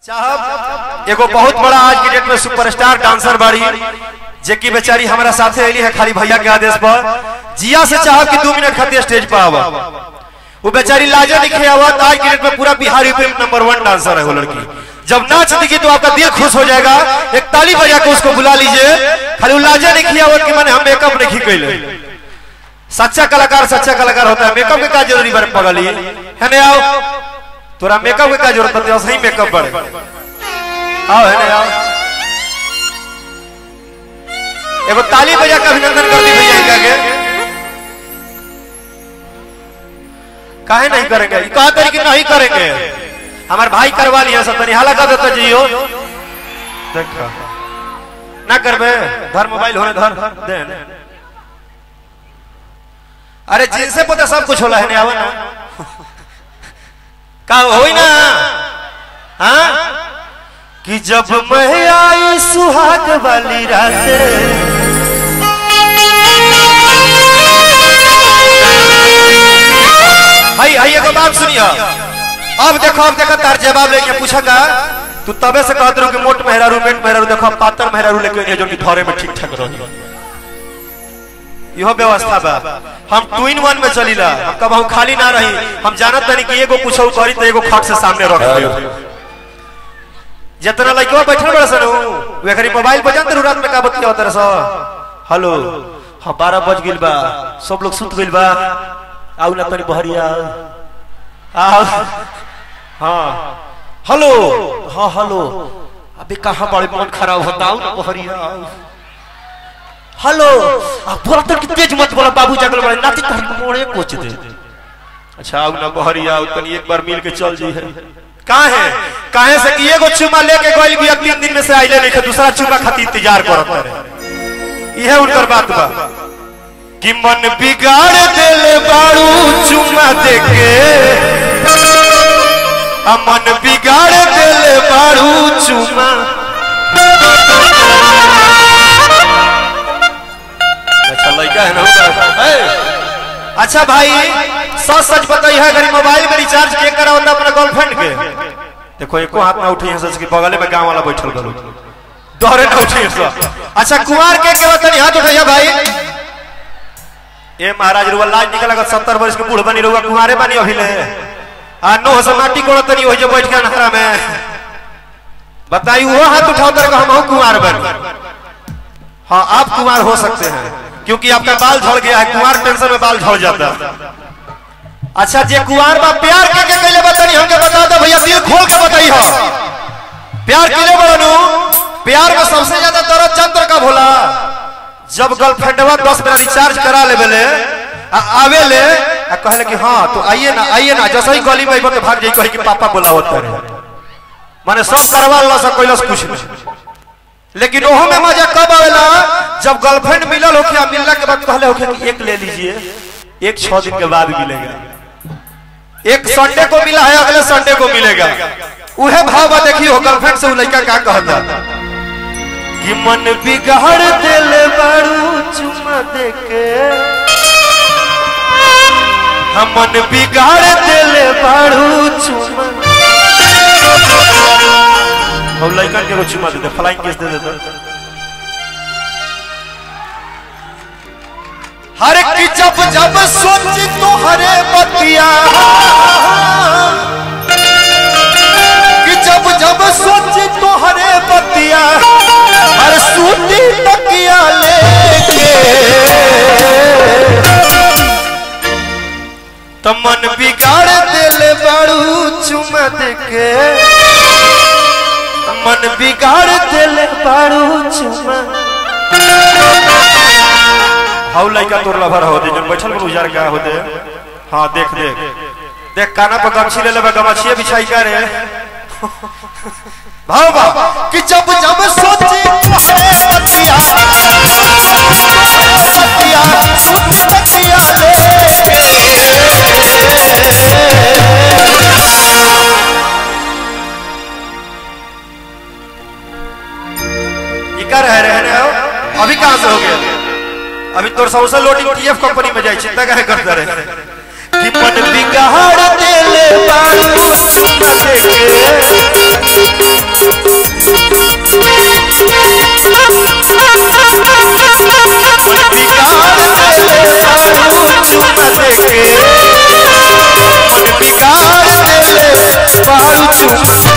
साहब एगो बहुत बड़ा आज के डेट में सुपरस्टार डांसर बाड़ी जे की बेचारी हमारा साथे अली है खाली भैया के आदेश पर जिया से चाहब कि दो मिनट खातिर स्टेज पर आवा वो बेचारी लाजे लिखे आवत आज के डेट में पूरा बिहार यूपी में नंबर वन डांसर है वो लड़की जब नाच दिखी तो आपका दिल खुश हो जाएगा एक ताली बजा के उसको बुला लीजिए खाली वो लाजे लिखी आवत कि मैंने हम मेकअप नहीं कैले सच्चा कलाकार सच्चा कलाकार होता है मेकअप के का जरूरी बारे पगली है ने आओ तोरा मेकअप के का जरूरत है सही मेकअप बड़े आओ है ने आओ एगो ताली बजा के अभिनंदन कर दी भैया इनका के काहे नहीं करेंगे ई कहा तरीके नहीं करेंगे हमारे भाई करवा लिया सब तनी हाला कर देता जियो देखा ना करबे धर मोबाइल होने धर दे ने। अरे जिनसे पता सब कुछ होला है ने आवा ना का होई ना हाँ कि जब मैं आई सुहाग वाली रात हाय हाय एगो बात सुनिया अब देखो अब देखो तार जवाब लेके पूछा का तू तबे से कहत रहो कि मोट मेहरारू मेट मेहरारू देखो पातर मेहरारू लेके ये जो कि धरे में ठीक ठाक रहो यह व्यवस्था बा हम टू इन वन में चलीला हम कब हम खाली ना रही हम जानत तनी कि एगो कुछ करी तो एगो खट से सामने रख दियो जितना लड़का बैठल बड़ा सन वे खरी मोबाइल बजान तो रात में का बतिया होता रहा हेलो हाँ बारह बज गिल बा सब लोग सुत गिल बा आउ ना तनी बहरिया आओ हाँ हेलो हाँ हेलो अबे कहाँ बड़े मन खराब होता आउ ना बहरिया आओ हेलो आ बोला तो कि तेज मत बोला बाबू जागल बड़े नाती तहरी मोड़े कोच दे अच्छा आउ ना बहरिया आउ तनी एक बार मिल के चल जी है कहाँ है कहाँ से कि एगो चुमा लेके गइल भी तीन दिन में से आइले नहीं दूसरा चुमा खातिर इंतजार करत रहे यह उनकर बात बा कि मन बिगाड़ देले बाड़ू चुमा देके आ मन बिगाड़ देले बाड़ू चुमा अच्छा लड़का है ना उनका? है? अच्छा भाई सच सच बताइए अगर मोबाइल में रिचार्ज के करा होता अपना गर्लफ्रेंड के देखो एको हाथ में उठी है सच के बगले में गांव वाला बैठल गलो दोहरे ना उठी है अच्छा कुमार के के बतानी हाथ उठाइए भाई ए महाराज रुआ लाज निकल लगा सत्तर वर्ष के बूढ़ बनी रुआ कुमारे बनी अभी ले आ नो से माटी कोड़ तनी हो जो बैठ के नखरा में बताई वो हाथ उठाओ तर हम हूं कुमार बनी हाँ आप कुमार हो सकते हैं क्योंकि आपका बाल झड़ गया है कुमार टेंशन में बाल झड़ जाता है अच्छा जे कुमार बा प्यार के के कैले बतानी हमके बता दो भैया दिल खोल के बताई हो प्यार केले बोलनु प्यार में सबसे ज्यादा दर्द चंद्र का भोला जब गर्लफ्रेंडवा दस मिनट रिचार्ज करा ले बेले आ आवे ले आ कहले कि हाँ तो आइए ना आइए ना जैसे ही गली में के भाग जाई कहे कि पापा बोला होता है माने सब करवा ला सब कैलस कुछ नहीं लेकिन ओहो में मजा कब आवेला जब गर्लफ्रेंड मिलल होखे आ मिलला के बाद कहले होखे कि एक ले लीजिए एक छह दिन के बाद मिलेगा एक संडे को मिला है अगले संडे को मिलेगा उहे भाव बा देखियो गर्लफ्रेंड से उ लड़का का कहता कि मन बिगाड़ दिल बारू चुमा देके हम मन बिगाड़ दिल बारू चुमा और लड़कन के चुमा दे दे फ्लाइंग किस दे दे हर की जब जब सोची तो हरे बतिया कि जब जब सोची तो हरे बतिया हर सूती तकिया लेके तो मन बिगाड़ दिल बड़ू चुमा देके मन बिगाड़ दिल बारू चुमा हाउ लइका तोर लभर हो दे जन बैठल को उजार का हो दे हां देख देख देख काना पर गमछी ले लेबे गमछिए बिछाई का रे भाव बा कि जब जब सोची तोहरे बतिया बतिया सुन बतिया ले कर है रहने हो अभी कहां से हो गया अभी तोर सबसे लोडिंग टीएफ कंपनी में जाई चिंता काहे करता रहे कि मन बिगाड़ देले बारू चुमा देके चुप